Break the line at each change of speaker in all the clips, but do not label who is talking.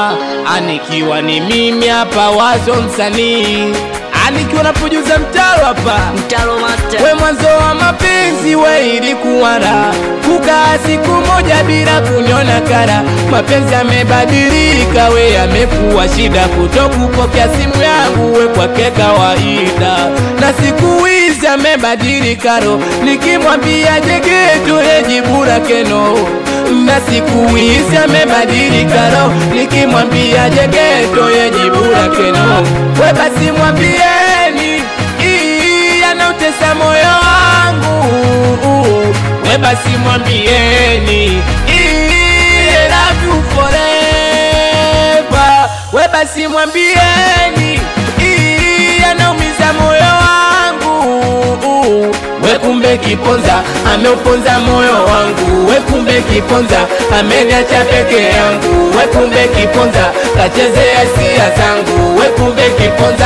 anikiwa ni mimi hapa wazo msanii anikiwa napojuza mtalo hapa
Mtalo master.
we mwanzo wa mapenzi we ilikuwa raha kukaa siku moja bila kunyona kara mapenzi yamebadilika we yamekuwa shida kutokupokea simu yangu we kwake kawaida na siku hizi amebadilika ro nikimwambia jegeto yejibu lake no na siku hizi amebadilika ro nikimwambia jegeto yejibu lake no we basi mwambieni ii, yanautesa moyo wangu we basi mwambieni ii, I love you forever we basi mwambieni ii, yanaumiza moyo wangu we kumbe kiponza ameuponza moyo wangu we kumbe kiponza ameniacha peke yangu we kumbe kiponza kachezea hisia zangu we kumbe kiponza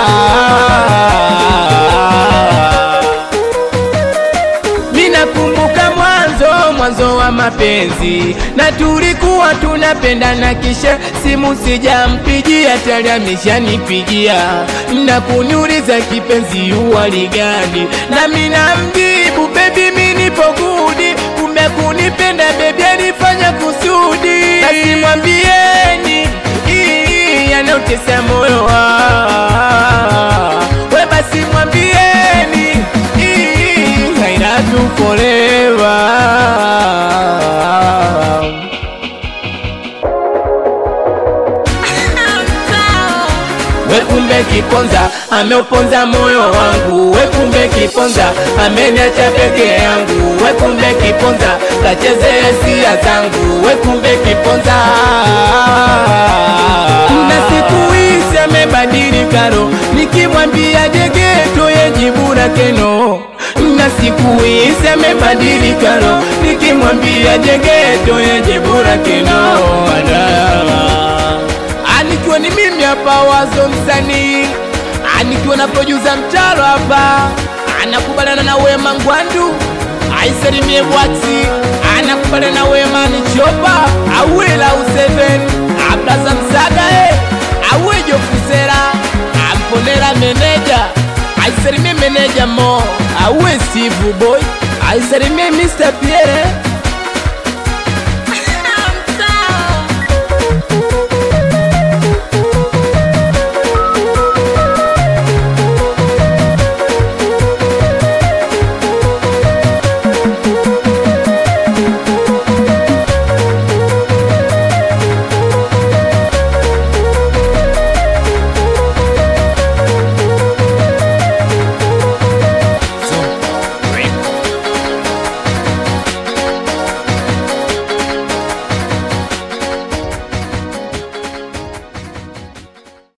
Minakumbuka mwanzo mwanzo wa mapenzi na tulikuwa tunapendana, kisha simu sijampigia, tayari ameshanipigia na kuniuliza kipenzi, uwali gani? Nami namjibu baby, mimi nipo gudi, kumbe kunipenda baby alifanya kusudi, basi mwambieni ii, yanautesa moyo wangu, we basi mwambieni ii, I love you forever. We kumbe kiponza ameuponza moyo wangu, we kumbe kiponza ameniacha peke yangu, we kumbe kiponza kachezea hisia zangu, we kumbe kiponza na siku hizi amebadilika ro, nikimwambia jegeto yejibu lake no na siku hizi amebadilika ro, nikimwambia jegeto yejibu lake no Ada anikiwa ni mimi hapa wazo msanii anikiwa na producer mtalo hapa anakubaliana na wema ngwandu aisalimie bwati anakubaliana na wema ni chopa awila useven ablaza msaga e awejo kusera amponera meneja aisalimie meneja mo awe steve boy aisalimie mr pierre